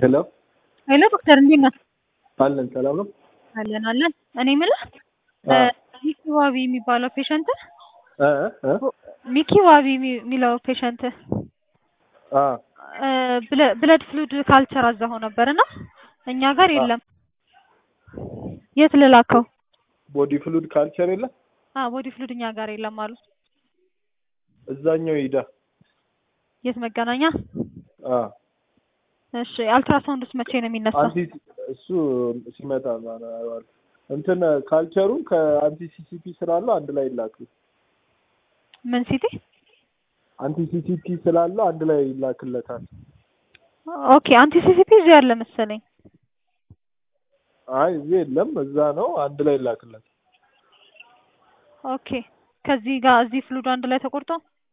ሄሎ ሄሎ ዶክተር እንዴት ነህ? አለን ሰላም ነው። አለን አለን። እኔ የምልህ አ ሚኪ ዋቢ የሚባለው ፔሸንት እ እ ሚኪ ዋቢ የሚ- የሚለው ፔሸንት አ ብለድ ፍሉድ ካልቸር አዛኸው ነበር እና እኛ ጋር የለም። የት ልላከው? ቦዲ ፍሉድ ካልቸር የለ አ ቦዲ ፍሉድ እኛ ጋር የለም አሉ። እዛኛው ሂዳ የት መገናኛ? አ እሺ አልትራሳውንድስ መቼ ነው የሚነሳው? አንቲ እሱ ሲመጣ ማለት እንትን ካልቸሩን ከአንቲ ሲሲፒ ስላለው አንድ ላይ ይላክ። ምን ሲቲ? አንቲ ሲሲፒ ስላለው አንድ ላይ ይላክለታል። ኦኬ አንቲ ሲሲፒ እዚህ ያለ መሰለኝ። አይ እዚህ የለም፣ እዛ ነው። አንድ ላይ ይላክለታል። ኦኬ ከዚህ ጋር እዚህ ፍሉድ አንድ ላይ ተቆርጦ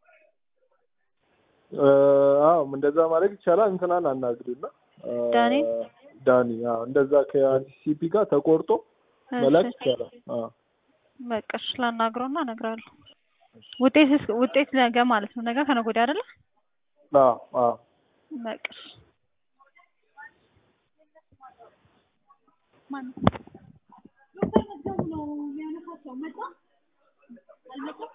እ አዎ እንደዛ ማድረግ ይቻላል። እንትናን አናግሪና እ ዳኒ? ዳኒ አዎ እንደዛ ከአንቲ ሲሲፒ ጋር ተቆርጦ መላክ እሺ ይቻላል። አዎ በቃ እሺ ላናግረውና እነግርሃለሁ። ውጤት ውጤት ነገ ማለት ነው። ነገ ከነገ ወዲያ አይደለ? አዎ አዎ በቃ እሺ። ማነው? ዶክተር መዝገቡ ነው የሚያነሳቸው መጣ አልመጣም?